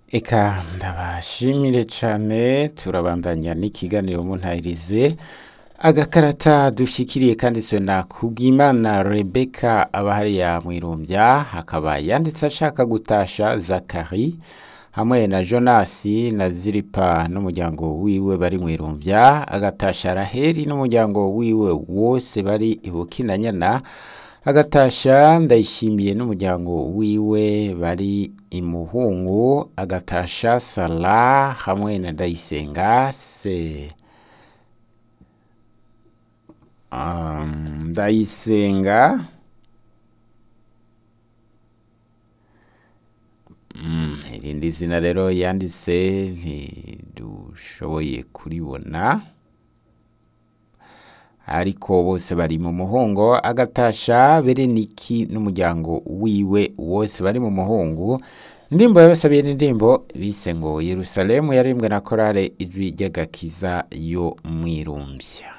Eka ndabashimire cane turabandanya n'ikiganiro muntahirize agakarata dushikiriye kanditswe na Kubwimana Rebeka aba hariya mw'irumbya hakaba yanditse ashaka gutasha Zakari hamwe na Jonasi na Ziripa n'umuryango wiwe bari mw'irumbya agatasha Raheli n'umuryango wiwe wose bari ibukinanyana agatasha ndayishimiye n'umuryango wiwe bari imuhungu agatasha Sala hamwe na Ndayisenga se um, Ndayisenga mm, irindi zina rero yanditse ntidushoboye kuribona ariko bose bari mu muhungu agatasha Bereniki n'umuryango wiwe wose bari mu muhungu indirimbo yabasabiye n'indirimbo bise ngo Yerusalemu yaririmbwe na korale ijwi ry'agakiza yo mwirumbya